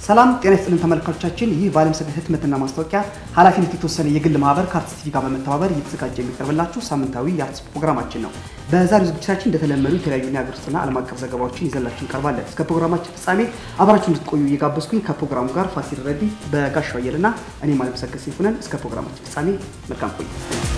ሰላም ጤና ይስጥልን ተመልካቾቻችን። ይህ በዓለም ሰገድ ህትመትና ማስታወቂያ ኃላፊነት የተወሰነ የግል ማህበር ከአርትስ ቲቪ ጋር በመተባበር እየተዘጋጀ የሚቀርብላችሁ ሳምንታዊ የአርትስ ፕሮግራማችን ነው። በዛሬው ዝግጅታችን እንደተለመዱ የተለያዩ የሀገር ውስጥና ዓለም አቀፍ ዘገባዎችን ይዘላችሁ እንቀርባለን። እስከ ፕሮግራማችን ፍጻሜ አብራችሁ እንድትቆዩ እየጋበዝኩኝ ከፕሮግራሙ ጋር ፋሲል ረዲ፣ በጋሻው አየልና እኔም ዓለም ሰገድ ሰይፉ ነን። እስከ ፕሮግራማችን ፍጻሜ መልካም ቆዩ።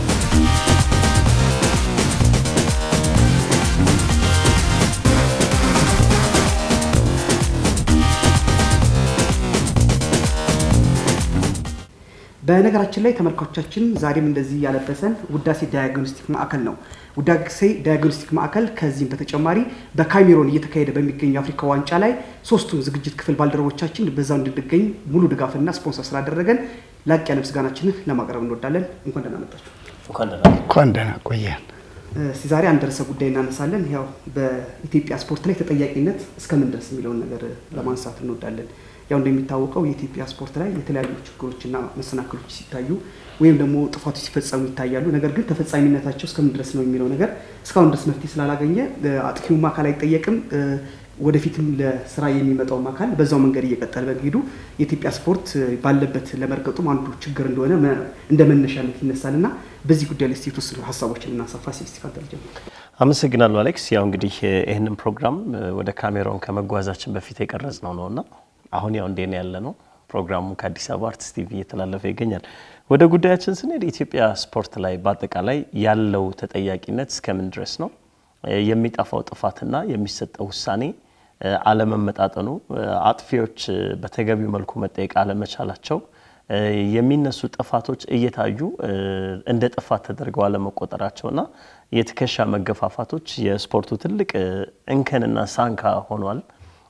በነገራችን ላይ ተመልካቾቻችን ዛሬም እንደዚህ ያለበሰን ውዳሴ ዳያግኖስቲክ ማዕከል ነው። ውዳሴ ዳያግኖስቲክ ማዕከል ከዚህም በተጨማሪ በካሜሮን እየተካሄደ በሚገኝ የአፍሪካ ዋንጫ ላይ ሶስቱም ዝግጅት ክፍል ባልደረቦቻችን በዛው እንድንገኝ ሙሉ ድጋፍና ስፖንሰር ስላደረገን ላቅ ያለ ምስጋናችንን ለማቅረብ እንወዳለን። እንኳን ደህና መጣችሁ። እንኳን ደህና ቆየን። እስቲ ዛሬ አንድ ርዕሰ ጉዳይ እናነሳለን። ያው በኢትዮጵያ ስፖርት ላይ ተጠያቂነት እስከምን ድረስ የሚለውን ነገር ለማንሳት እንወዳለን። ያው እንደሚታወቀው የኢትዮጵያ ስፖርት ላይ የተለያዩ ችግሮችና መሰናክሎች ሲታዩ ወይም ደግሞ ጥፋቶች ሲፈጸሙ ይታያሉ። ነገር ግን ተፈጻሚነታቸው እስከምን ድረስ ነው የሚለው ነገር እስካሁን ድረስ መፍትሄ ስላላገኘ አጥፊውም አካል አይጠየቅም፣ ወደፊትም ለስራ የሚመጣውም አካል በዛው መንገድ እየቀጠለ በመሄዱ የኢትዮጵያ ስፖርት ባለበት ለመርገጡም አንዱ ችግር እንደሆነ እንደ መነሻነት ይነሳል እና በዚህ ጉዳይ ላይ የተወሰኑ ሀሳቦችን እናሰፋ። ሲስቲካል አመሰግናለሁ አሌክስ። ያው እንግዲህ ይህንን ፕሮግራም ወደ ካሜራውን ከመጓዛችን በፊት የቀረጽ ነው ነው እና አሁን ያው እንዴት ያለ ነው ፕሮግራሙ ከአዲስ አበባ አርትስ ቲቪ እየተላለፈ ይገኛል። ወደ ጉዳያችን ስንሄድ የኢትዮጵያ ስፖርት ላይ በአጠቃላይ ያለው ተጠያቂነት እስከምን ድረስ ነው? የሚጠፋው ጥፋትና የሚሰጠው ውሳኔ አለመመጣጠኑ፣ አጥፊዎች በተገቢው መልኩ መጠየቅ አለመቻላቸው፣ የሚነሱ ጥፋቶች እየታዩ እንደ ጥፋት ተደርገው አለመቆጠራቸውና የትከሻ መገፋፋቶች የስፖርቱ ትልቅ እንከንና ሳንካ ሆኗል።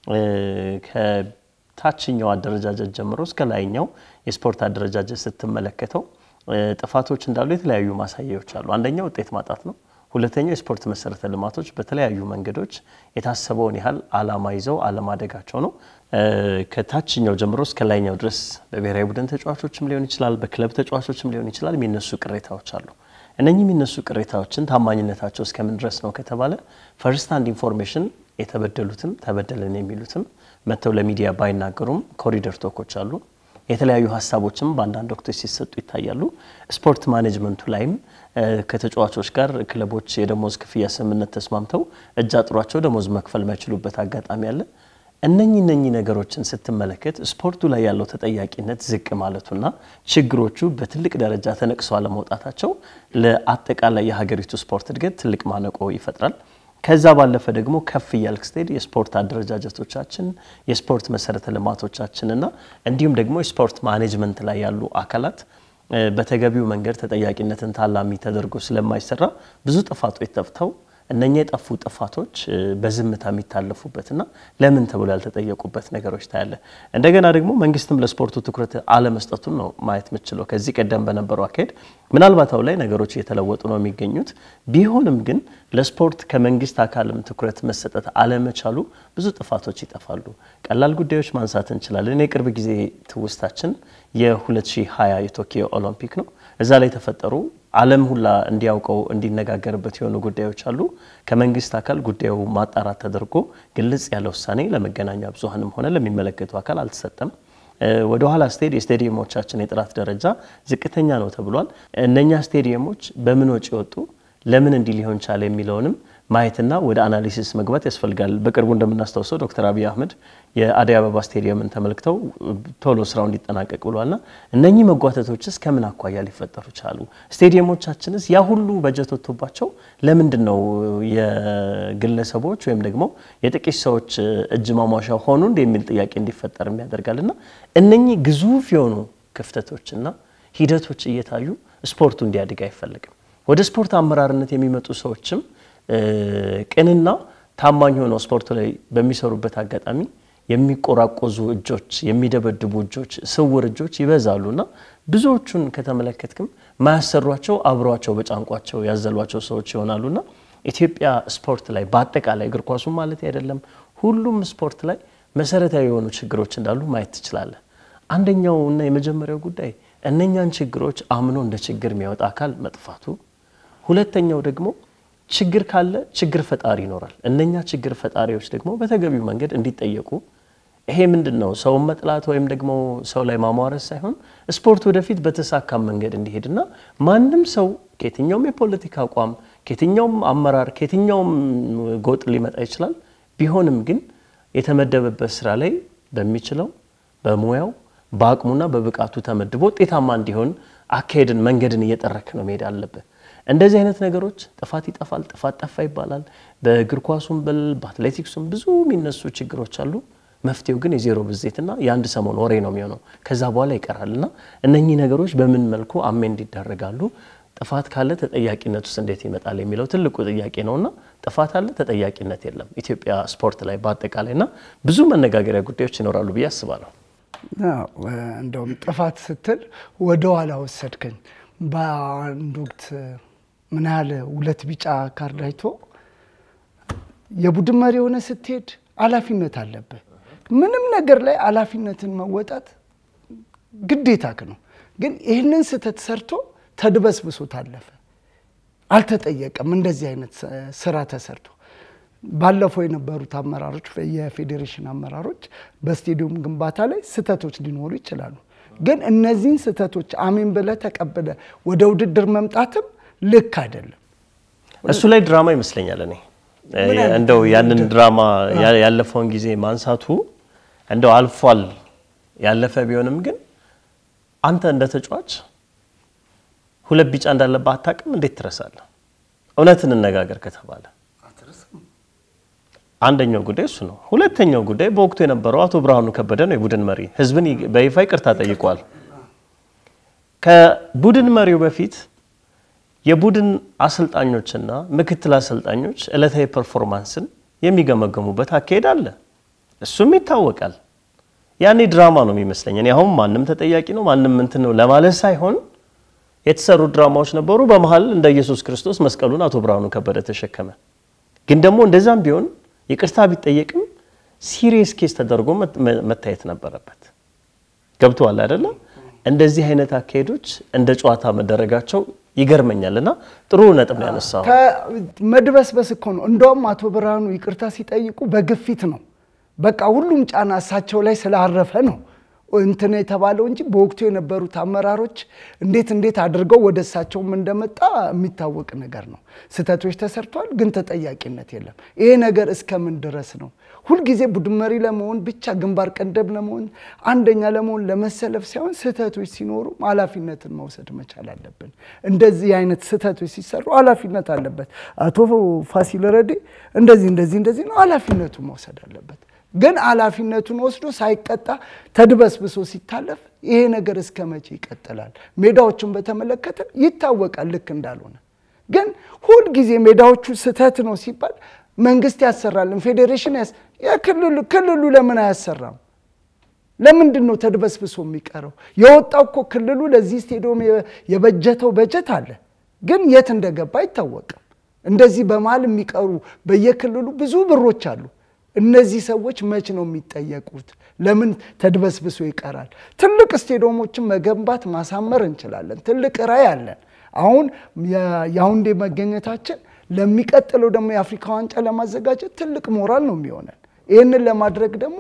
ታችኛው አደረጃጀት ጀምሮ እስከ ላይኛው የስፖርት አደረጃጀት ስትመለከተው ጥፋቶች እንዳሉ የተለያዩ ማሳያዎች አሉ። አንደኛው ውጤት ማጣት ነው። ሁለተኛው የስፖርት መሰረተ ልማቶች በተለያዩ መንገዶች የታሰበውን ያህል አላማ ይዘው አለማደጋቸው ነው። ከታችኛው ጀምሮ እስከ ላይኛው ድረስ በብሔራዊ ቡድን ተጫዋቾችም ሊሆን ይችላል፣ በክለብ ተጫዋቾችም ሊሆን ይችላል የሚነሱ ቅሬታዎች አሉ። እነኚህ የሚነሱ ቅሬታዎችን ታማኝነታቸው እስከምን ድረስ ነው ከተባለ ፈርስት ሃንድ ኢንፎርሜሽን የተበደሉትም ተበደለን የሚሉትም መጥተው ለሚዲያ ባይናገሩም ኮሪደር ቶኮች አሉ። የተለያዩ ሀሳቦችም በአንዳንድ ወቅቶች ሲሰጡ ይታያሉ። ስፖርት ማኔጅመንቱ ላይም ከተጫዋቾች ጋር ክለቦች የደሞዝ ክፍያ ስምምነት ተስማምተው እጅ አጥሯቸው ደሞዝ መክፈል ማይችሉበት አጋጣሚ አለ። እነኚህ እነኚህ ነገሮችን ስትመለከት ስፖርቱ ላይ ያለው ተጠያቂነት ዝቅ ማለቱና ችግሮቹ በትልቅ ደረጃ ተነቅሰው አለመውጣታቸው ለአጠቃላይ የሀገሪቱ ስፖርት እድገት ትልቅ ማነቆ ይፈጥራል። ከዛ ባለፈ ደግሞ ከፍ እያልክ ስትሄድ የስፖርት አደረጃጀቶቻችን የስፖርት መሰረተ ልማቶቻችንና እንዲሁም ደግሞ የስፖርት ማኔጅመንት ላይ ያሉ አካላት በተገቢው መንገድ ተጠያቂነትን ታላሚ ተደርጎ ስለማይሰራ ብዙ ጥፋቶች ጠፍተው እነኛ የጠፉ ጥፋቶች በዝምታ የሚታለፉበትና ለምን ተብሎ ያልተጠየቁበት ነገሮች ታያለ። እንደገና ደግሞ መንግስትም ለስፖርቱ ትኩረት አለመስጠቱን ነው ማየት የምችለው። ከዚህ ቀደም በነበረው አካሄድ ምናልባት አሁን ላይ ነገሮች እየተለወጡ ነው የሚገኙት። ቢሆንም ግን ለስፖርት ከመንግስት አካልም ትኩረት መሰጠት አለመቻሉ ብዙ ጥፋቶች ይጠፋሉ። ቀላል ጉዳዮች ማንሳት እንችላለን። የቅርብ ጊዜ ትውስታችን የ2020 የቶኪዮ ኦሎምፒክ ነው። እዛ ላይ የተፈጠሩ ዓለም ሁላ እንዲያውቀው እንዲነጋገርበት የሆኑ ጉዳዮች አሉ። ከመንግስት አካል ጉዳዩ ማጣራት ተደርጎ ግልጽ ያለ ውሳኔ ለመገናኛ ብዙኃንም ሆነ ለሚመለከቱ አካል አልተሰጠም። ወደ ኋላ ስቴድ የስቴዲየሞቻችን የጥራት ደረጃ ዝቅተኛ ነው ተብሏል። እነኛ ስቴዲየሞች በምን ወጪ ወጡ፣ ለምን እንዲህ ሊሆን ቻለ የሚለውንም ማየትና ወደ አናሊሲስ መግባት ያስፈልጋል። በቅርቡ እንደምናስታውሰው ዶክተር አብይ አህመድ የአደይ አበባ ስቴዲየምን ተመልክተው ቶሎ ስራው እንዲጠናቀቅ ብሏልና እነኚህ መጓተቶችስ ከምን አኳያ ሊፈጠሩ ቻሉ? ስቴዲየሞቻችንስ ያ ሁሉ በጀት ወጥቶባቸው ለምንድን ነው የግለሰቦች ወይም ደግሞ የጥቂት ሰዎች እጅ ማሟሻ ሆኑ እንደ የሚል ጥያቄ እንዲፈጠር ያደርጋልና እነኚህ ግዙፍ የሆኑ ክፍተቶችና ሂደቶች እየታዩ ስፖርቱ እንዲያድግ አይፈልግም። ወደ ስፖርት አመራርነት የሚመጡ ሰዎችም ቅንና ታማኝ ሆነው ስፖርቱ ላይ በሚሰሩበት አጋጣሚ የሚቆራቆዙ እጆች፣ የሚደበድቡ እጆች፣ ስውር እጆች ይበዛሉና ብዙዎቹን ከተመለከትክም ማያሰሯቸው አብሯቸው በጫንቋቸው ያዘሏቸው ሰዎች ይሆናሉና ኢትዮጵያ ስፖርት ላይ በአጠቃላይ እግር ኳሱ ማለት አይደለም፣ ሁሉም ስፖርት ላይ መሰረታዊ የሆኑ ችግሮች እንዳሉ ማየት ትችላለህ። አንደኛው እና የመጀመሪያው ጉዳይ እነኛን ችግሮች አምኖ እንደ ችግር የሚያወጣ አካል መጥፋቱ፣ ሁለተኛው ደግሞ ችግር ካለ ችግር ፈጣሪ ይኖራል። እነኛ ችግር ፈጣሪዎች ደግሞ በተገቢው መንገድ እንዲጠየቁ ይሄ ምንድን ነው? ሰውን መጥላት ወይም ደግሞ ሰው ላይ ማሟረስ ሳይሆን ስፖርት ወደፊት በተሳካ መንገድ እንዲሄድና ማንም ሰው ከየትኛውም የፖለቲካ አቋም ከየትኛውም አመራር ከየትኛውም ጎጥ ሊመጣ ይችላል። ቢሆንም ግን የተመደበበት ስራ ላይ በሚችለው በሙያው በአቅሙና በብቃቱ ተመድቦ ውጤታማ እንዲሆን አካሄድን መንገድን እየጠረክ ነው መሄድ አለብህ። እንደዚህ አይነት ነገሮች ጥፋት ይጠፋል፣ ጥፋት ጠፋ ይባላል። በእግር ኳሱም በል በአትሌቲክሱም ብዙ የሚነሱ ችግሮች አሉ። መፍትሄው ግን የዜሮ ብዜትና የአንድ ሰሞን ወሬ ነው የሚሆነው። ከዛ በኋላ ይቀራል እና እነኚህ ነገሮች በምን መልኩ አሜንድ ይደረጋሉ? ጥፋት ካለ ተጠያቂነት ውስጥ እንዴት ይመጣል የሚለው ትልቁ ጥያቄ ነውና ጥፋት አለ፣ ተጠያቂነት የለም ኢትዮጵያ ስፖርት ላይ በአጠቃላይ እና ብዙ መነጋገሪያ ጉዳዮች ይኖራሉ ብዬ አስባለሁ። እንደውም ጥፋት ስትል ወደ ኋላ ወሰድከኝ። በአንድ ወቅት ምን ያህል ሁለት ቢጫ ካርድ አይቶ የቡድን መሪ የሆነ ስትሄድ ኃላፊነት አለብህ። ምንም ነገር ላይ ኃላፊነትን መወጣት ግዴታክ ነው። ግን ይህንን ስህተት ሰርቶ ተድበስብሶ ታለፈ፣ አልተጠየቀም። እንደዚህ አይነት ስራ ተሰርቶ ባለፈው የነበሩት አመራሮች የፌዴሬሽን አመራሮች በስቴዲየም ግንባታ ላይ ስህተቶች ሊኖሩ ይችላሉ። ግን እነዚህን ስህተቶች አሜን ብለህ ተቀብለ ወደ ውድድር መምጣትም ልክ አይደለም። እሱ ላይ ድራማ ይመስለኛል እኔ እንደው ያንን ድራማ ያለፈውን ጊዜ ማንሳቱ እንደው አልፏል ያለፈ ቢሆንም ግን አንተ እንደ ተጫዋች ሁለት ቢጫ እንዳለብህ አታውቅም? እንዴት ትረሳለህ? እውነት እንነጋገር ከተባለ አንደኛው ጉዳይ እሱ ነው። ሁለተኛው ጉዳይ በወቅቱ የነበረው አቶ ብርሃኑ ከበደ ነው የቡድን መሪ። ህዝብን በይፋ ይቅርታ ጠይቋል። ከቡድን መሪው በፊት የቡድን አሰልጣኞችና ምክትል አሰልጣኞች ዕለታዊ ፐርፎርማንስን የሚገመገሙበት አካሄድ አለ። እሱም ይታወቃል። ያኔ ድራማ ነው የሚመስለኝ። እኔ አሁን ማንም ተጠያቂ ነው ማንም እንትን ነው ለማለት ሳይሆን የተሰሩ ድራማዎች ነበሩ። በመሀል እንደ ኢየሱስ ክርስቶስ መስቀሉን አቶ ብርሃኑ ከበደ ተሸከመ። ግን ደግሞ እንደዛም ቢሆን ይቅርታ ቢጠየቅም ሲሪየስ ኬስ ተደርጎ መታየት ነበረበት። ገብተዋል አይደለም? እንደዚህ አይነት አካሄዶች እንደ ጨዋታ መደረጋቸው ይገርመኛል እና ጥሩ ነጥብ ነው ያነሳው። መድበስበስ እኮ ነው። እንደውም አቶ ብርሃኑ ይቅርታ ሲጠይቁ በግፊት ነው። በቃ ሁሉም ጫና እሳቸው ላይ ስላረፈ ነው እንትን የተባለው እንጂ በወቅቱ የነበሩት አመራሮች እንዴት እንዴት አድርገው ወደ እሳቸውም እንደመጣ የሚታወቅ ነገር ነው። ስህተቶች ተሰርተዋል፣ ግን ተጠያቂነት የለም። ይሄ ነገር እስከምን ድረስ ነው? ሁልጊዜ ቡድን መሪ ለመሆን ብቻ ግንባር ቀደም ለመሆን አንደኛ ለመሆን ለመሰለፍ ሳይሆን ስህተቶች ሲኖሩ ኃላፊነትን መውሰድ መቻል አለብን። እንደዚህ አይነት ስህተቶች ሲሰሩ ኃላፊነት አለበት። አቶ ፋሲል ረዴ እንደዚህ እንደዚህ እንደዚህ ነው፣ ኃላፊነቱ መውሰድ አለበት። ግን ኃላፊነቱን ወስዶ ሳይቀጣ ተድበስብሶ ሲታለፍ ይሄ ነገር እስከ መቼ ይቀጥላል? ሜዳዎቹን በተመለከተ ይታወቃል ልክ እንዳልሆነ። ግን ሁልጊዜ ሜዳዎቹ ስህተት ነው ሲባል መንግስት ያሰራልን ፌዴሬሽን ክልሉ ክልሉ ለምን አያሰራም? ለምንድን ነው ተድበስብሶ የሚቀረው? የወጣው እኮ ክልሉ ለዚህ ስቴዲየም የበጀተው በጀት አለ፣ ግን የት እንደገባ አይታወቅም። እንደዚህ በመሀል የሚቀሩ በየክልሉ ብዙ ብሮች አሉ። እነዚህ ሰዎች መች ነው የሚጠየቁት? ለምን ተድበስብሶ ይቀራል? ትልቅ ስቴዲየሞችን መገንባት ማሳመር እንችላለን። ትልቅ ራዕይ አለን። አሁን የያውንዴ መገኘታችን ለሚቀጥለው ደግሞ የአፍሪካ ዋንጫ ለማዘጋጀት ትልቅ ሞራል ነው የሚሆነን። ይህንን ለማድረግ ደግሞ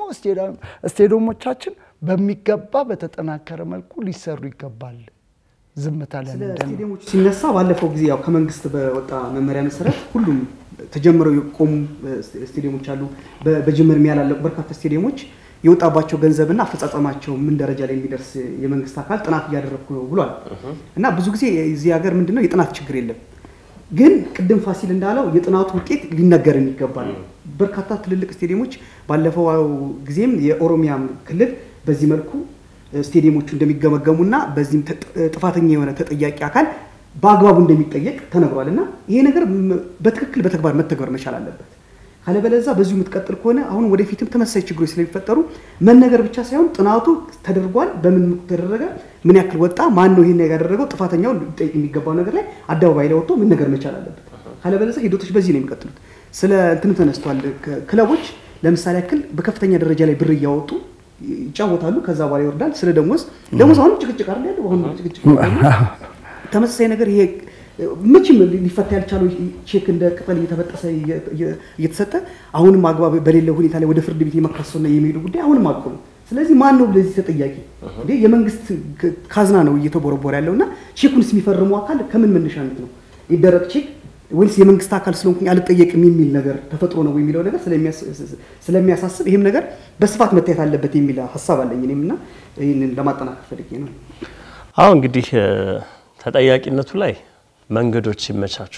ስቴዲየሞቻችን በሚገባ በተጠናከረ መልኩ ሊሰሩ ይገባል። ዝምታ ስለ ለምንድን ነው? ስቴዲየሞች ሲነሳ ባለፈው ጊዜ ያው ከመንግስት በወጣ መመሪያ መሰረት ሁሉም ተጀምረው የቆሙ ስቴዲየሞች አሉ። በ- በጅምር ያላለቁ በርካታ ስቴዲየሞች የወጣባቸው ገንዘብና አፈጻጸማቸው ምን ደረጃ ላይ የሚደርስ የመንግስት አካል ጥናት እያደረግኩ ነው ብሏል። እና ብዙ ጊዜ እዚህ ሀገር ምንድነው የጥናት ችግር የለም። ግን ቅድም ፋሲል እንዳለው የጥናቱ ውጤት ሊነገርን ይገባል። በርካታ ትልልቅ ስቴዲየሞች ባለፈው ጊዜም የኦሮሚያም ክልል በዚህ መልኩ ስቴዲየሞቹ እንደሚገመገሙና በዚህም ተጥ- ጥፋተኛ የሆነ ተጠያቂ አካል በአግባቡ እንደሚጠየቅ ተነግሯል። እና ይሄ ነገር ም- በትክክል በተግባር መተግበር መቻል አለበት። ካለበለዛ በዚሁ የምትቀጥል ከሆነ አሁን ወደፊትም ተመሳሳይ ችግሮች ስለሚፈጠሩ መነገር ብቻ ሳይሆን ጥናቱ ተደርጓል፣ በምን ተደረገ፣ ምን ያክል ወጣ፣ ማን ነው ይሄን ያደረገው፣ ጥፋተኛው ሊጠይቅ የሚገባው ነገር ላይ አደባባይ ላይ ወጥቶ መነገር መቻል አለበት። ካለበለዛ ሂደቶች በዚህ ነው የሚቀጥሉት። ስለ እንትንም ተነስቷል። ክ- ክለቦች ለምሳሌ ያክል በከፍተኛ ደረጃ ላይ ብር እያወጡ ይጫወታሉ፣ ከዛ በኋላ ይወርዳል። ስለ ደሞዝ ደሞዝ አሁንም ጭቅጭቅ አይደል ያለው አሁን ጭቅጭቅ ተመሳሳይ ነገር ይሄ መቼም ሊፈታ ያልቻለው ቼክ እንደ ቅጠል እየተበጠሰ እየተሰጠ አሁንም አግባብ በሌለው ሁኔታ ላይ ወደ ፍርድ ቤት የመካሰሱና የሚሄዱ ጉዳይ አሁንም አቁም። ስለዚህ ማን ነው ለዚህ ተጠያቂ? እንዴ የመንግስት ካዝና ነው እየተቦረቦረ ያለው እና ቼኩንስ የሚፈርሙ አካል ከምን መነሻነት ነው ይደረግ ቼክ ወይስ የመንግስት አካል ስለሆንኩኝ አልጠየቅም የሚል ነገር ተፈጥሮ ነው የሚለው ነገር ስለሚያሳስብ ይህም ነገር በስፋት መታየት አለበት የሚል ሀሳብ አለኝ እኔም እና ይህንን ለማጠናከር ፈልጌ ነው። አሁ እንግዲህ ተጠያቂነቱ ላይ መንገዶች ሲመቻቹ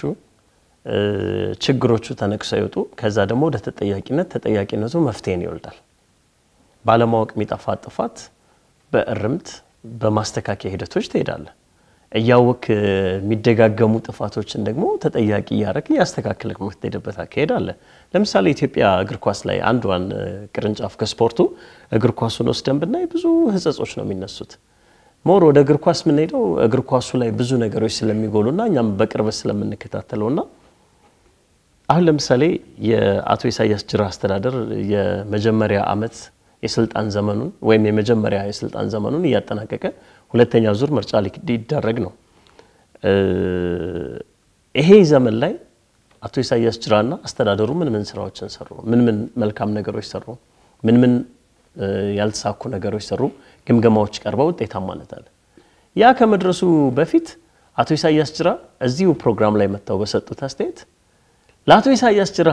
ችግሮቹ ተነቅሰው ይወጡ፣ ከዛ ደግሞ ወደ ተጠያቂነት ተጠያቂነቱ መፍትሄን ይወልዳል። ባለማወቅ የሚጠፋ ጥፋት በእርምት በማስተካከያ ሂደቶች ትሄዳለ። እያወክ የሚደጋገሙ ጥፋቶችን ደግሞ ተጠያቂ እያደረግ እያስተካከልክ የምትሄድበት አካሄድ አለ። ለምሳሌ ኢትዮጵያ እግር ኳስ ላይ አንዷን ቅርንጫፍ ከስፖርቱ እግር ኳሱን ወስደን ብናይ ብዙ ሕጸጾች ነው የሚነሱት። ሞር ወደ እግር ኳስ የምንሄደው እግር ኳሱ ላይ ብዙ ነገሮች ስለሚጎሉና እኛም በቅርበት ስለምንከታተለውና አሁን ለምሳሌ የአቶ ኢሳያስ ጅራ አስተዳደር የመጀመሪያ ዓመት የስልጣን ዘመኑን ወይም የመጀመሪያ የስልጣን ዘመኑን እያጠናቀቀ ሁለተኛ ዙር ምርጫ ሊደረግ ነው። ይሄ ዘመን ላይ አቶ ኢሳያስ ጅራና አስተዳደሩ ምን ምን ስራዎችን ሰሩ? ምን ምን መልካም ነገሮች ሰሩ? ምን ምን ያልተሳኩ ነገሮች ሰሩ? ግምገማዎች ቀርበው ውጤታማነት አለ። ያ ከመድረሱ በፊት አቶ ኢሳያስ ጅራ እዚሁ ፕሮግራም ላይ መጥተው በሰጡት አስተያየት ለአቶ ኢሳያስ ጅራ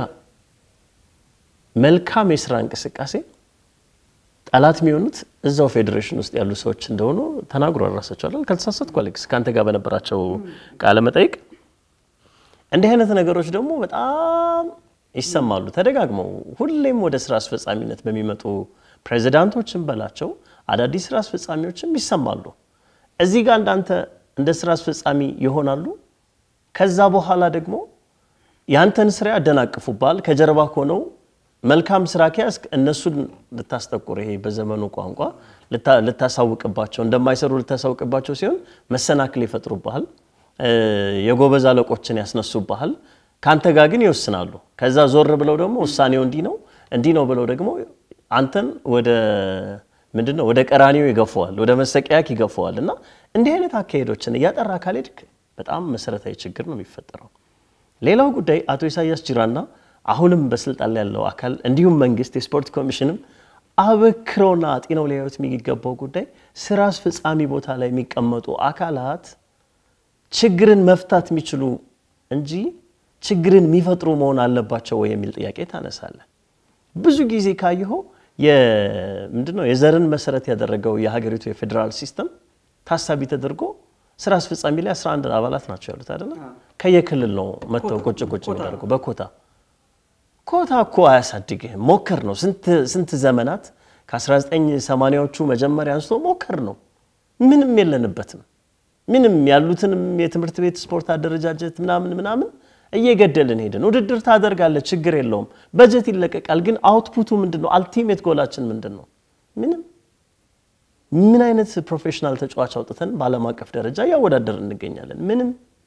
መልካም የስራ እንቅስቃሴ ጠላት የሚሆኑት እዛው ፌዴሬሽን ውስጥ ያሉ ሰዎች እንደሆኑ ተናግሮ ራሳቸዋል። ካልተሳሳትኩ አሌክስ ከአንተ ጋር በነበራቸው ቃለ መጠይቅ እንዲህ አይነት ነገሮች ደግሞ በጣም ይሰማሉ ተደጋግመው። ሁሌም ወደ ስራ አስፈጻሚነት በሚመጡ ፕሬዚዳንቶችን በላቸው አዳዲስ ስራ አስፈጻሚዎችም ይሰማሉ። እዚህ ጋር እንዳንተ እንደ ስራ አስፈጻሚ ይሆናሉ። ከዛ በኋላ ደግሞ ያንተን ስራ ያደናቅፉባል። ከጀርባ ሆነው መልካም ስራ ከያዝክ እነሱን ልታስጠቁር፣ ይሄ በዘመኑ ቋንቋ ልታሳውቅባቸው፣ እንደማይሰሩ ልታሳውቅባቸው ሲሆን መሰናክል ይፈጥሩብሃል። የጎበዝ አለቆችን ያስነሱብሃል። ከአንተ ጋር ግን ይወስናሉ። ከዛ ዞር ብለው ደግሞ ውሳኔው እንዲህ ነው እንዲህ ነው ብለው ደግሞ አንተን ወደ ምንድን ነው ወደ ቀራኒው ይገፈዋል፣ ወደ መሰቀያክ ይገፈዋል። እና እንዲህ አይነት አካሄዶችን እያጠራ ካልሄድክ በጣም መሰረታዊ ችግር ነው የሚፈጠረው። ሌላው ጉዳይ አቶ ኢሳያስ ጅራና አሁንም በስልጣን ላይ ያለው አካል እንዲሁም መንግስት የስፖርት ኮሚሽንም አበክረውና አጢነው ሊያዩት የሚገባው ጉዳይ ስራ አስፈጻሚ ቦታ ላይ የሚቀመጡ አካላት ችግርን መፍታት የሚችሉ እንጂ ችግርን የሚፈጥሩ መሆን አለባቸው ወይ የሚል ጥያቄ ታነሳለ። ብዙ ጊዜ ካየኸው ምንድነው የዘርን መሰረት ያደረገው የሀገሪቱ የፌዴራል ሲስተም ታሳቢ ተደርጎ ስራ አስፈጻሚ ላይ 11 አባላት ናቸው ያሉት አይደለ? ከየክልል ነው መጥተው ቁጭ ቁጭ የሚያደርጉ በኮታ ኮታ እኮ አያሳድግህም። ሞከር ነው ስንት ዘመናት ከ1980ዎቹ መጀመሪያ አንስቶ ሞከር ነው። ምንም የለንበትም። ምንም ያሉትንም የትምህርት ቤት ስፖርት አደረጃጀት ምናምን ምናምን እየገደልን ሄድን። ውድድር ታደርጋለህ፣ ችግር የለውም፣ በጀት ይለቀቃል። ግን አውትፑቱ ምንድን ነው? አልቲሜት ጎላችን ምንድን ነው? ምንም። ምን አይነት ፕሮፌሽናል ተጫዋች አውጥተን በዓለም አቀፍ ደረጃ እያወዳደር እንገኛለን? ምንም።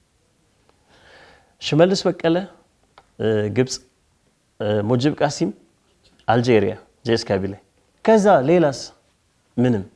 ሽመልስ በቀለ ግብፅ፣ ሙጅብ ቃሲም አልጄሪያ፣ ጄስ ካቢላይ፣ ከዛ ሌላስ ምንም።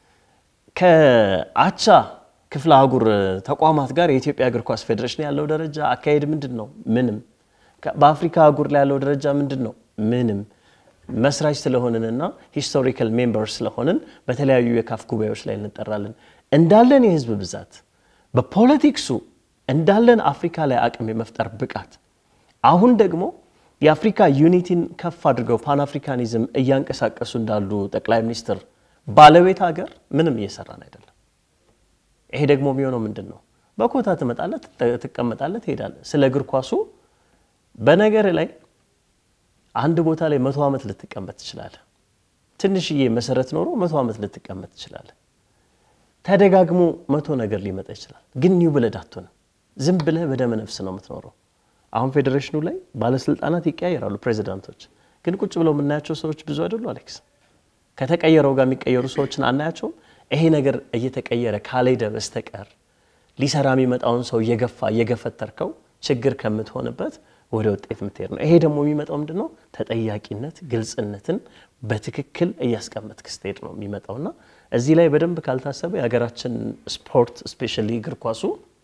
ከአቻ ክፍለ አህጉር ተቋማት ጋር የኢትዮጵያ እግር ኳስ ፌዴሬሽን ያለው ደረጃ አካሄድ ምንድን ነው? ምንም። በአፍሪካ አህጉር ላይ ያለው ደረጃ ምንድን ነው? ምንም። መስራች ስለሆንንና ሂስቶሪካል ሜምበር ስለሆንን በተለያዩ የካፍ ጉባኤዎች ላይ እንጠራለን። እንዳለን የህዝብ ብዛት በፖለቲክሱ እንዳለን አፍሪካ ላይ አቅም የመፍጠር ብቃት አሁን ደግሞ የአፍሪካ ዩኒቲን ከፍ አድርገው ፓን አፍሪካኒዝም እያንቀሳቀሱ እንዳሉ ጠቅላይ ሚኒስትር ባለቤት ሀገር ምንም እየሰራን አይደለም። ይሄ ደግሞ የሚሆነው ምንድን ነው? በኮታ ትመጣለህ፣ ትቀመጣለህ፣ ትሄዳለህ። ስለ እግር ኳሱ በነገር ላይ አንድ ቦታ ላይ መቶ ዓመት ልትቀመጥ ትችላለህ። ትንሽዬ መሰረት ኖሮ መቶ ዓመት ልትቀመጥ ትችላለህ። ተደጋግሞ መቶ ነገር ሊመጣ ይችላል። ግን ኒው ብለድ አትሆንም። ዝም ብለህ በደመ ነፍስ ነው የምትኖረው። አሁን ፌዴሬሽኑ ላይ ባለስልጣናት ይቀያየራሉ፣ ፕሬዚዳንቶች ግን ቁጭ ብለው የምናያቸው ሰዎች ብዙ አይደሉ። አሌክስ ከተቀየረው ጋር የሚቀየሩ ሰዎችን አናያቸውም። ይሄ ነገር እየተቀየረ ካልሄደ በስተቀር ሊሰራ የሚመጣውን ሰው እየገፋ እየገፈተርከው ችግር ከምትሆንበት ወደ ውጤት የምትሄድ ነው። ይሄ ደግሞ የሚመጣው ምንድን ነው? ተጠያቂነት፣ ግልጽነትን በትክክል እያስቀመጥክ ስትሄድ ነው የሚመጣውና እዚህ ላይ በደንብ ካልታሰበ የሀገራችን ስፖርት ስፔሻሊ እግር ኳሱ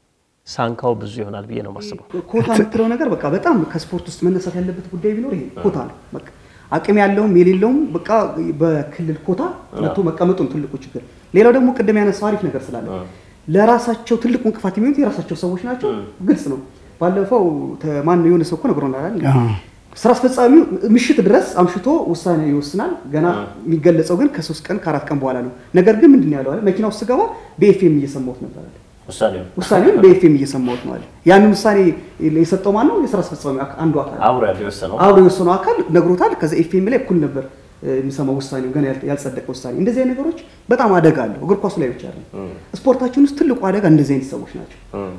ሳንካው ብዙ ይሆናል ብዬ ነው የማስበው። ኮታ የምትለው ነገር በቃ በጣም ከስፖርት ውስጥ መነሳት ያለበት ጉዳይ ቢኖር ይሄ ኮታ ነው። በቃ አቅም ያለውም የሌለውም በቃ በክልል ኮታ መጥቶ መቀመጡን ትልቁ ችግር። ሌላው ደግሞ ቅድም ያነሳው አሪፍ ነገር ስላለ ለራሳቸው ትልቁ እንቅፋት የሚሆኑት የራሳቸው ሰዎች ናቸው። ግልጽ ነው። ባለፈው ተ- ማን የሆነ ሰው እኮ ነግሮናል። ስራ አስፈጻሚው ምሽት ድረስ አምሽቶ ውሳኔ ይወስናል። ገና የሚገለጸው ግን ከሶስት ቀን ከአራት ቀን በኋላ ነው። ነገር ግን ምንድን ነው ያለው አለ መኪና ውስጥ ስገባ በኤፍኤም እየሰማሁት ነበር አለ ውሳኔው ውሳኔውን በኤፍኤም እየሰማሁት ነው አለ። ያንን ውሳኔ የሰጠው ማን ነው? የስራ አስፈጻሚ አካ- አንዱ አካል አብሮ ያለው የወሰነው አብሮ የወሰነው አካል ነግሮታል። ከዛ ኤፍኤም ላይ እኩል ነበር እ፣ የሚሰማው ውሳኔው ገና ያል- ያልጸደቀ ውሳኔ። እንደዚህ አይነት ነገሮች በጣም አደጋ አለው። እግር ኳሱ ላይ ብቻ አይደለም፣ ስፖርታችን ውስጥ ትልቁ አደጋ እንደዚህ አይነት ሰዎች ናቸው።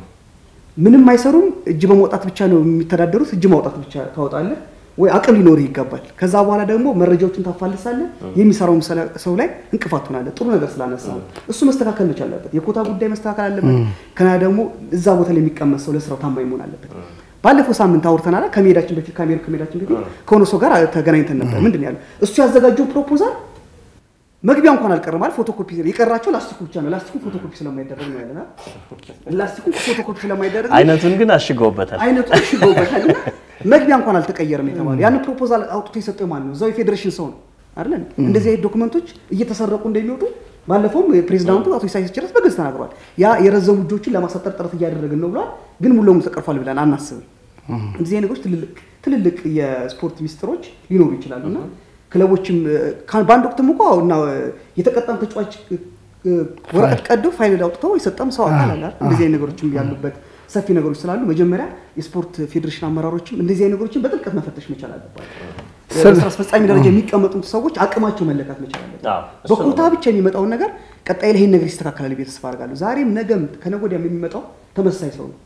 ምንም አይሰሩም። እጅ በማውጣት ብቻ ነው የሚተዳደሩት። እጅ ማውጣት ብቻ ታወጣለህ ወይ አቅም ሊኖርህ ይገባል። ከዛ በኋላ ደግሞ መረጃዎችን ታፋልሳለህ። የሚሰራው ሰው ላይ እንቅፋት ትሆናለህ። ጥሩ ነገር ስላነሳ ነው። እሱ መስተካከል መቻል አለበት። የኮታ ጉዳይ መስተካከል አለበት። ከና ደግሞ እዛ ቦታ ላይ የሚቀመጥ ሰው ለስራው ታማኝ መሆን አለበት። ባለፈው ሳምንት አውርተናል። ከመሄዳችን በፊት ከአሜሪካ ከመሄዳችን በፊት ከሆነ ሰው ጋር ተገናኝተን ነበር። ምንድን ነው ያለው? እሱ ያዘጋጀው ፕሮፖዛል መግቢያ እንኳን አልቀረም ማለት ፎቶኮፒ የቀራቸው ላስቲኩ ብቻ ነው። ላስቲኩ ፎቶኮፒ ስለማይደረግ ነው ያለና ላስቲኩ ፎቶኮፒ ስለማይደረግ ነው። አይነቱን ግን አሽገውበታል። አይነቱ ሽገውበታል። መግቢያ እንኳን አልተቀየረም የተባለ ያን ፕሮፖዛል አውጥቶ የሰጠው ማን ነው? እዛው የፌዴሬሽን ሰው ነው አይደል? እንደዚህ አይነት ዶክመንቶች እየተሰረቁ እንደሚወጡ ባለፈውም ፕሬዚዳንቱ አቶ ኢሳያስ ችረስ በግልጽ ተናግሯል። ያ የረዘሙ እጆችን ለማሳጠር ጥረት እያደረግን ነው ብሏል። ግን ሙሉ ለሙሉ ተቀርፏል ብለን አናስብም። እንደዚህ አይነት ነገሮች ትልልቅ ትልልቅ የስፖርት ሚስጥሮች ሊኖሩ ይችላሉ እና ክለቦችም ካ- በአንድ ወቅትም እኮ እና የተቀጣም ተጫዋች እ፣ ወረቀት ቀዶ ፋይል አውጥተው የሰጠም ሰው አካል አለ አይደል? እንደዚህ አይነት ነገሮችም ያሉበት ሰፊ ነገሮች ስላሉ መጀመሪያ የስፖርት ፌዴሬሽን አመራሮችም እንደዚህ አይነት ነገሮችን በጥልቀት መፈተሽ መቻል አለባቸው። በስራ አስፈጻሚ ደረጃ የሚቀመጡት ሰዎች አቅማቸው መለካት መቻል አለበት። አዎ፣ እሱ ነው። በኮታ ብቻ የሚመጣውን ነገር ቀጣይ ላይ ይሄን ነገር ይስተካከላል ብዬ ተስፋ አደርጋለሁ። ዛሬም ነገም ከነገ ወዲያም የሚመጣው ተመሳሳይ ሰው ነው።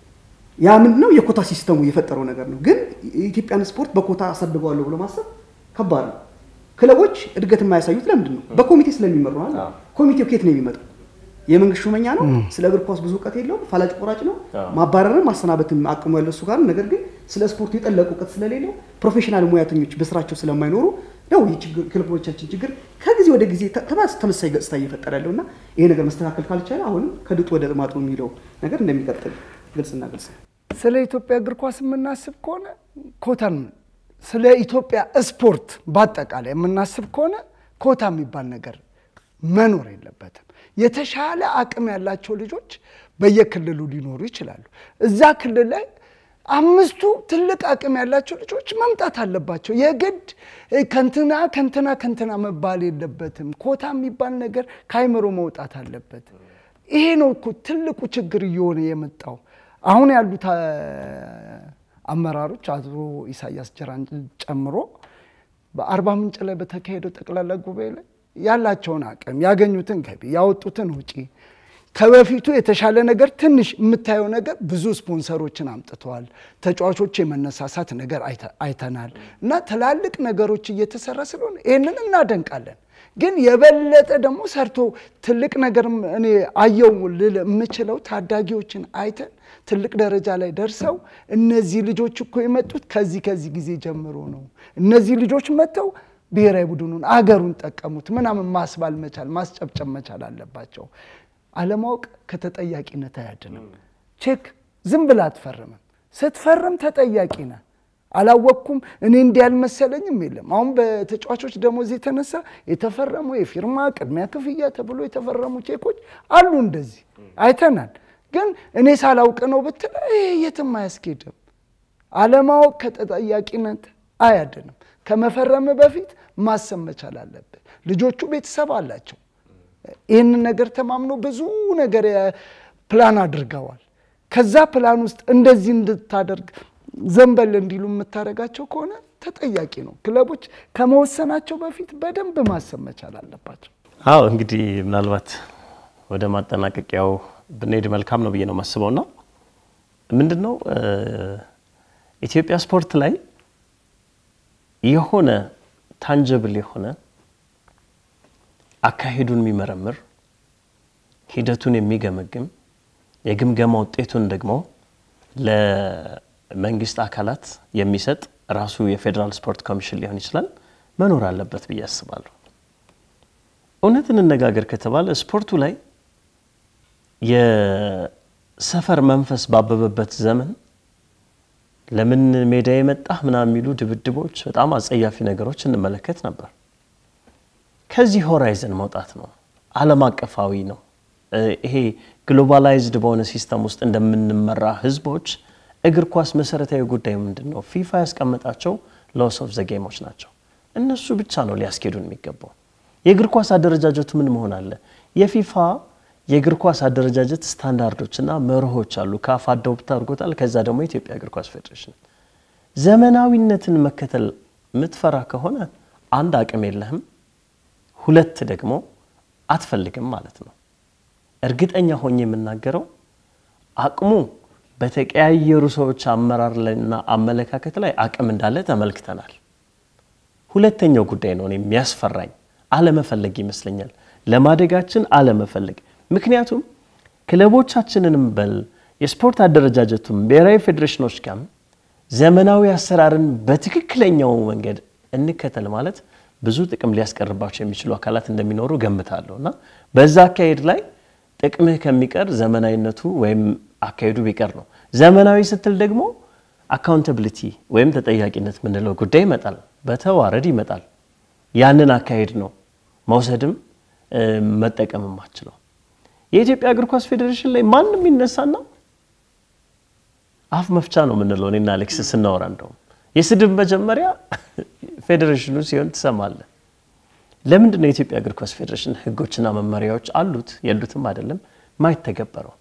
ያ ምንድነው የኮታ ሲስተሙ የፈጠረው ነገር ነው። ግን የኢትዮጵያን ስፖርት በኮታ አሳድገዋለሁ ብሎ ማሰብ ከባድ ነው። ክለቦች እድገት የማያሳዩት ለምንድን ነው? በኮሚቴ ስለሚመሩ ነው አይደል? አዎ። ኮሚቴው ከየት ነው የሚመጣው? የመንግስት ሹመኛ ነው። ስለ እግር ኳስ ብዙ እውቀት የለውም። ፈላጭ ቆራጭ ነው። አዎ። ማባረርም ማሰናበትም አቅሙ ያለው እሱ ጋር ነው። ነገር ግን ስለ ስፖርቱ የጠለቁ እውቀት ስለሌለው ፕሮፌሽናል ሙያተኞች በስራቸው ስለማይኖሩ ነው ይህ ችግር ክለቦቻችን ችግር ከጊዜ ወደ ጊዜ ተ- ተማስ ተመሳሳይ ገጽታ እየፈጠረ ያለው እና ይሄ ነገር መስተካከል ካልቻለ አሁንም ከድጡ ወደ ማጡ የሚለው ነገር እንደሚቀጥል ግልጽና ግልጽ ነው። ስለ ኢትዮጵያ እግር ኳስ የምናስብ ከሆነ ኮታን ስለ ኢትዮጵያ ስፖርት በአጠቃላይ የምናስብ ከሆነ ኮታ የሚባል ነገር መኖር የለበትም። የተሻለ አቅም ያላቸው ልጆች በየክልሉ ሊኖሩ ይችላሉ። እዛ ክልል ላይ አምስቱ ትልቅ አቅም ያላቸው ልጆች መምጣት አለባቸው። የግድ እ፣ ከንትና ከንትና ከንትና መባል የለበትም። ኮታ የሚባል ነገር ከአይምሮ መውጣት አለበት። ይሄ ነው እኮ ትልቁ ችግር እየሆነ የመጣው። አሁን ያሉት አ፣ አመራሮች አቶ ኢሳያስ ጅራን ጨምሮ በአርባ ምንጭ ላይ በተካሄደው ጠቅላላ ጉባኤ ላይ ያላቸውን አቅም ያገኙትን ገቢ ያወጡትን ውጪ ከበፊቱ የተሻለ ነገር ትንሽ የምታየው ነገር ብዙ ስፖንሰሮችን አምጥተዋል። ተጫዋቾች የመነሳሳት ነገር አይተ- አይተናል እና ትላልቅ ነገሮች እየተሰራ ስለሆነ ይህንን እናደንቃለን። ግን የበለጠ ደግሞ ሰርቶ ትልቅ ነገር እኔ አየው ልል የምችለው ታዳጊዎችን አይተን ትልቅ ደረጃ ላይ ደርሰው እነዚህ ልጆች እኮ የመጡት ከዚህ ከዚህ ጊዜ ጀምሮ ነው። እነዚህ ልጆች መጥተው ብሔራዊ ቡድኑን አገሩን ጠቀሙት ምናምን ማስባል መቻል ማስጨብጨብ መቻል አለባቸው። አለማወቅ ከተጠያቂነት አያድንም። ቼክ ዝም ብላ አትፈርምም። ስትፈርም ተጠያቂ ነህ። አላወቅኩም እኔ እንዲህ አልመሰለኝም የለም። አሁን በተጫዋቾች ደሞዝ የተነሳ የተፈረሙ የፊርማ ቅድሚያ ክፍያ ተብሎ የተፈረሙ ቼኮች አሉ። እንደዚህ አይተናል። ግን እኔ ሳላውቅ ነው ብትል ይሄ የትም አያስኬድም። አለማወቅ ከተጠያቂነት አያድንም። ከመፈረም በፊት ማሰብ መቻል አለብን። ልጆቹ ቤተሰብ አላቸው። ይህንን ነገር ተማምኖ ብዙ ነገር የ- ፕላን አድርገዋል። ከዛ ፕላን ውስጥ እንደዚህ እንድታደርግ ዘንበል እንዲሉ የምታደርጋቸው ከሆነ ተጠያቂ ነው። ክለቦች ከመወሰናቸው በፊት በደንብ ማሰብ መቻል አለባቸው። አዎ እንግዲህ ምናልባት ወደ ማጠናቀቂያው ብንሄድ መልካም ነው ብዬ ነው የማስበው። ና ምንድን ነው እ፣ ኢትዮጵያ ስፖርት ላይ የሆነ ታንጀብል የሆነ አካሄዱን የሚመረምር ሂደቱን የሚገመግም የግምገማ ውጤቱን ደግሞ ለመንግስት አካላት የሚሰጥ ራሱ የፌዴራል ስፖርት ኮሚሽን ሊሆን ይችላል መኖር አለበት ብዬ አስባለሁ። እውነት እንነጋገር ከተባለ ስፖርቱ ላይ ሰፈር መንፈስ ባበበበት ዘመን ለምን ሜዳ የመጣህ ምናምን የሚሉ ድብድቦች፣ በጣም አጸያፊ ነገሮች እንመለከት ነበር። ከዚህ ሆራይዘን መውጣት ነው። ዓለም አቀፋዊ ነው። ይሄ ግሎባላይዝድ በሆነ ሲስተም ውስጥ እንደምንመራ ህዝቦች እግር ኳስ መሰረታዊ ጉዳይ ምንድን ነው? ፊፋ ያስቀመጣቸው ሎስ ኦፍ ዘ ጌሞች ናቸው። እነሱ ብቻ ነው ሊያስኬዱን የሚገባው። የእግር ኳስ አደረጃጀቱ ምን መሆን አለ? የፊፋ የእግር ኳስ አደረጃጀት ስታንዳርዶች እና መርሆች አሉ። ካፍ አዶፕት አድርጎታል። ከዛ ደግሞ የኢትዮጵያ እግር ኳስ ፌዴሬሽን ዘመናዊነትን መከተል የምትፈራ ከሆነ አንድ አቅም የለህም፣ ሁለት ደግሞ አትፈልግም ማለት ነው። እርግጠኛ ሆኜ የምናገረው አቅሙ በተቀያየሩ ሰዎች አመራር ላይና አመለካከት ላይ አቅም እንዳለ ተመልክተናል። ሁለተኛው ጉዳይ ነው እኔ የሚያስፈራኝ አለመፈለግ ይመስለኛል። ለማደጋችን አለመፈለግ። ምክንያቱም ክለቦቻችንንም በል የስፖርት አደረጃጀቱም ብሔራዊ ፌዴሬሽኖች ጋርም ዘመናዊ አሰራርን በትክክለኛው መንገድ እንከተል ማለት ብዙ ጥቅም ሊያስቀርባቸው የሚችሉ አካላት እንደሚኖሩ ገምታለሁ እና በዛ አካሄድ ላይ ጥቅምህ ከሚቀር ዘመናዊነቱ ወይም አካሄዱ ቢቀር ነው። ዘመናዊ ስትል ደግሞ አካውንታብሊቲ ወይም ተጠያቂነት የምንለው ጉዳይ ይመጣል፣ በተዋረድ ይመጣል። ያንን አካሄድ ነው መውሰድም መጠቀምም አችለው። የኢትዮጵያ እግር ኳስ ፌዴሬሽን ላይ ማንም ይነሳና አፍ መፍቻ ነው የምንለው እኔና አሌክስ ስናወራ፣ እንደውም የስድብ መጀመሪያ ፌዴሬሽኑ ሲሆን ትሰማለህ። ለምንድን ነው የኢትዮጵያ እግር ኳስ ፌዴሬሽን ህጎችና መመሪያዎች አሉት የሉትም አይደለም ማይተገበረው?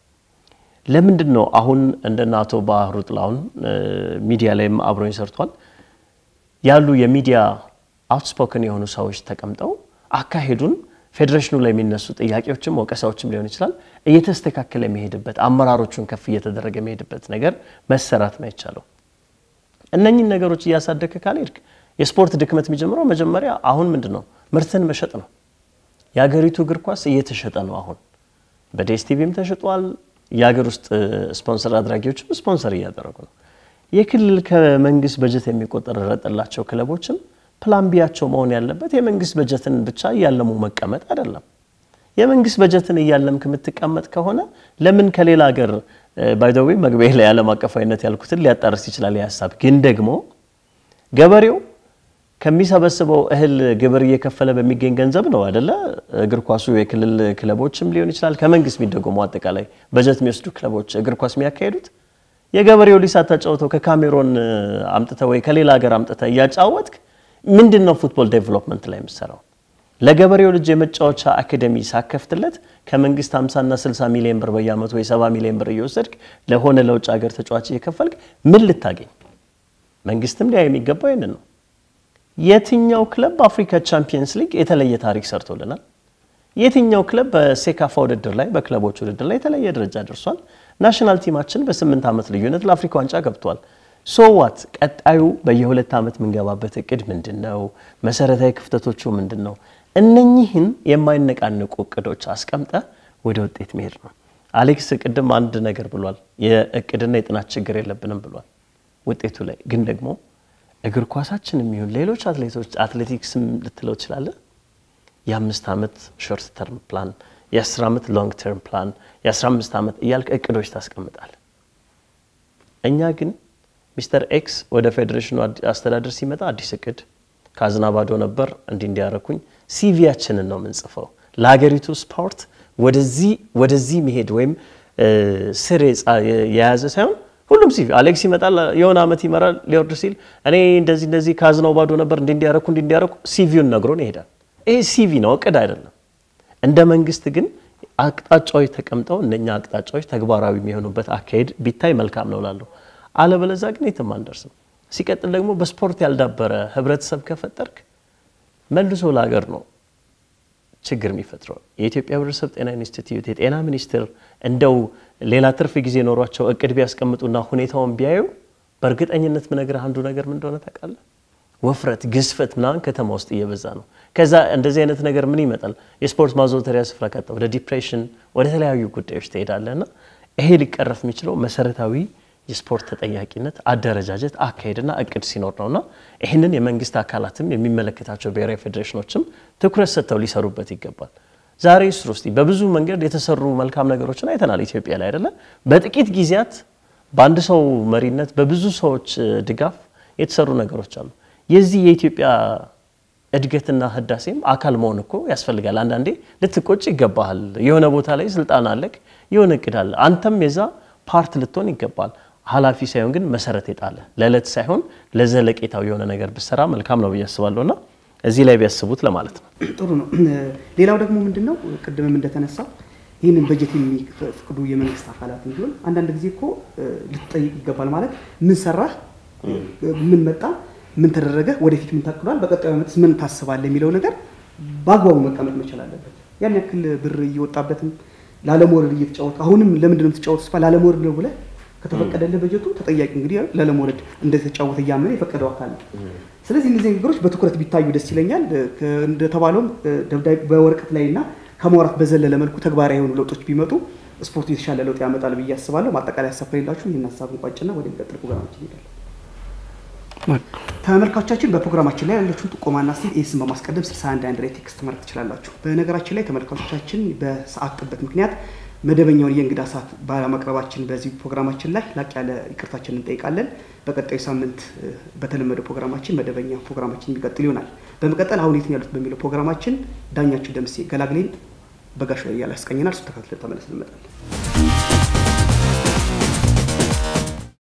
ለምንድን ነው አሁን እንደነ አቶ ባህሩ ጥላሁን ሚዲያ ላይም አብሮኝ ሰርቷል ያሉ የሚዲያ አውትስፖክን የሆኑ ሰዎች ተቀምጠው አካሄዱን ፌዴሬሽኑ ላይ የሚነሱ ጥያቄዎችም ወቀሳዎችም ሊሆን ይችላል እየተስተካከለ የሚሄድበት አመራሮቹን ከፍ እየተደረገ የሚሄድበት ነገር መሰራት ነው የቻለው። እነኝን ነገሮች እያሳደገ ካልሄድክ የስፖርት ድክመት የሚጀምረው መጀመሪያ አሁን ምንድን ነው ምርትን መሸጥ ነው። የሀገሪቱ እግር ኳስ እየተሸጠ ነው። አሁን በዴስቲቪም ተሽጧል። የሀገር ውስጥ ስፖንሰር አድራጊዎችም ስፖንሰር እያደረጉ ነው። የክልል ከመንግስት በጀት የሚቆጠረጠላቸው ክለቦችም ፕላን ቢያቸው መሆን ያለበት የመንግስት በጀትን ብቻ እያለሙ መቀመጥ አይደለም። የመንግስት በጀትን እያለምክ የምትቀመጥ ከሆነ ለምን ከሌላ ሀገር ባይዘዌ መግቢያ ላይ ዓለም አቀፋዊነት ያልኩትን ሊያጣርስ ይችላል። የሀሳብ ግን ደግሞ ገበሬው ከሚሰበስበው እህል ግብር እየከፈለ በሚገኝ ገንዘብ ነው አደለ? እግር ኳሱ የክልል ክለቦችም ሊሆን ይችላል ከመንግስት የሚደጎሙ አጠቃላይ በጀት የሚወስዱ ክለቦች እግር ኳስ የሚያካሄዱት የገበሬው ሊስ አታጫውተው ከካሜሮን አምጥተ ወይ ከሌላ ሀገር አምጥተ እያጫወትክ ምንድን ነው ፉትቦል ዴቨሎፕመንት ላይ የምሰራው? ለገበሬው ልጅ የመጫወቻ አካዴሚ ሳከፍትለት ከመንግስት 50 እና 60 ሚሊዮን ብር በየአመቱ ወይ 70 ሚሊዮን ብር እየወሰድክ ለሆነ ለውጭ ሀገር ተጫዋች እየከፈልክ ምን ልታገኝ? መንግስትም ሊያ የሚገባው ይህንን ነው። የትኛው ክለብ በአፍሪካ ቻምፒየንስ ሊግ የተለየ ታሪክ ሰርቶልናል? የትኛው ክለብ በሴካፋ ውድድር ላይ በክለቦች ውድድር ላይ የተለየ ደረጃ ደርሷል? ናሽናል ቲማችን በስምንት ዓመት ልዩነት ለአፍሪካ ዋንጫ ገብቷል። ሶዋት ቀጣዩ በየሁለት ዓመት የምንገባበት እቅድ ምንድን ነው? መሰረታዊ ክፍተቶቹ ምንድን ነው? እነኚህን የማይነቃንቁ እቅዶች አስቀምጠ ወደ ውጤት መሄድ ነው። አሌክስ ቅድም አንድ ነገር ብሏል። የእቅድና የጥናት ችግር የለብንም ብሏል። ውጤቱ ላይ ግን ደግሞ እግር ኳሳችን የሚሆን ሌሎች አትሌቶች አትሌቲክስም ልትለው ትችላለህ። የአምስት ዓመት ሾርት ተርም ፕላን፣ የአስር ዓመት ሎንግ ተርም ፕላን፣ የአስራ አምስት ዓመት እያልክ እቅዶች ታስቀምጣል። እኛ ግን ሚስተር ኤክስ ወደ ፌዴሬሽኑ አስተዳደር ሲመጣ አዲስ እቅድ ካዝና ባዶ ነበር እንዲህ እንዲያረኩኝ ሲቪያችንን ነው የምንጽፈው። ለሀገሪቱ ስፖርት ወደዚህ ወደዚህ መሄድ ወይም ስር የያዘ ሳይሆን ሁሉም ሲቪ አሌክስ ይመጣል፣ የሆነ ዓመት ይመራል፣ ሊወርድ ሲል እኔ እንደዚህ እንደዚህ ካዝናው ባዶ ነበር እንዲህ እንዲያረኩ እንዲህ እንዲያረኩ ሲቪውን ነግሮን ይሄዳል። ይሄ ሲቪ ነው፣ እቅድ አይደለም። እንደ መንግስት ግን አቅጣጫዎች ተቀምጠው እነኛ አቅጣጫዎች ተግባራዊ የሚሆኑበት አካሄድ ቢታይ መልካም ነው ላለሁ አለበለዛ ግን የትም አንደርስም። ሲቀጥል ደግሞ በስፖርት ያልዳበረ ህብረተሰብ ከፈጠርክ መልሶ ለሀገር ነው ችግር የሚፈጥረው። የኢትዮጵያ ህብረተሰብ ጤና ኢንስቲትዩት የጤና ሚኒስቴር እንደው ሌላ ትርፍ ጊዜ ኖሯቸው እቅድ ቢያስቀምጡና ሁኔታውን ቢያዩ በእርግጠኝነት ምነግርህ አንዱ ነገር ምን እንደሆነ ታውቃለህ? ወፍረት፣ ግዝፈት ምናምን ከተማ ውስጥ እየበዛ ነው። ከዛ እንደዚህ አይነት ነገር ምን ይመጣል? የስፖርት ማዘውተሪያ ስፍራ ካጣ ወደ ዲፕሬሽን፣ ወደ ተለያዩ ጉዳዮች ትሄዳለህ እና ይሄ ሊቀረፍ የሚችለው መሰረታዊ የስፖርት ተጠያቂነት አደረጃጀት አካሄድና እቅድ ሲኖር ነውና ይህንን የመንግስት አካላትም የሚመለከታቸው ብሔራዊ ፌዴሬሽኖችም ትኩረት ሰጥተው ሊሰሩበት ይገባል። ዛሬ ስሩ እስቲ በብዙ መንገድ የተሰሩ መልካም ነገሮችን አይተናል ኢትዮጵያ ላይ አይደለ? በጥቂት ጊዜያት በአንድ ሰው መሪነት በብዙ ሰዎች ድጋፍ የተሰሩ ነገሮች አሉ። የዚህ የኢትዮጵያ እድገትና ህዳሴም አካል መሆን እኮ ያስፈልጋል። አንዳንዴ ልትቆጭ ይገባሃል። የሆነ ቦታ ላይ ስልጣን አለክ፣ የሆነ እቅድ አለ። አንተም የዛ ፓርት ልትሆን ይገባል። ኃላፊ ሳይሆን ግን መሰረት የጣለ ለዕለት ሳይሆን ለዘለቄታው የሆነ ነገር ብሰራ መልካም ነው ብዬ አስባለሁ እና እዚህ ላይ ቢያስቡት ለማለት ነው። ጥሩ ነው። ሌላው ደግሞ ምንድን ነው ቅድምም እንደተነሳው ይህንን በጀት የሚፈቅዱ የመንግስት አካላት እንዲሆን አንዳንድ ጊዜ እኮ ልትጠይቅ ይገባል። ማለት ምን ሰራህ፣ ምን መጣ፣ ምን ተደረገ፣ ወደፊት ምን ታቅዷል፣ በቀጣዩ ዓመት ምን ታስባለህ የሚለው ነገር በአግባቡ መቀመጥ መቻል አለበት። ያን ያክል ብር እየወጣበትም ላለመውረድ እየተጫወት አሁንም ለምንድን ነው የምትጫወት ስባል ላለመውረድ ነው ብለህ ከተፈቀደልህ በጀቱ ተጠያቂ እንግዲህ ላለመውረድ እንደተጫወተ እያመነ የፈቀደው አካል ነው። ስለዚህ እነዚህ ነገሮች በትኩረት ቢታዩ ደስ ይለኛል። እንደተባለውም ደብዳቤ በወረቀት ላይ እና ከማውራት በዘለለ መልኩ ተግባራዊ የሆኑ ለውጦች ቢመጡ ስፖርቱ የተሻለ ለውጥ ያመጣል ብዬ አስባለሁ። ማጠቃላይ ሀሳብ ከሌላችሁ ይህን ሀሳብ እንቋጭና ወደሚቀጥል ፕሮግራማችን እንሄዳለን። ተመልካቾቻችን በፕሮግራማችን ላይ ያለችውን ጥቆማና ስቴት ኤስን በማስቀደም 61 አንድ ላይ ቴክስት ማድረግ ትችላላችሁ። በነገራችን ላይ ተመልካቾቻችን በሰዓት ጥበት ምክንያት መደበኛውን የእንግዳ ሰዓት ባለማቅረባችን በዚህ ፕሮግራማችን ላይ ላቅ ያለ ይቅርታችን እንጠይቃለን። በቀጣዩ ሳምንት በተለመደው ፕሮግራማችን መደበኛ ፕሮግራማችን የሚቀጥል ይሆናል። በመቀጠል አሁን የት ነው ያሉት በሚለው ፕሮግራማችን ዳኛችን ደምሴ ገላግሌን በጋሽ ላይ ያላስቀኘናል። እሱ ተከትለን ተመልሰን እንመጣለን።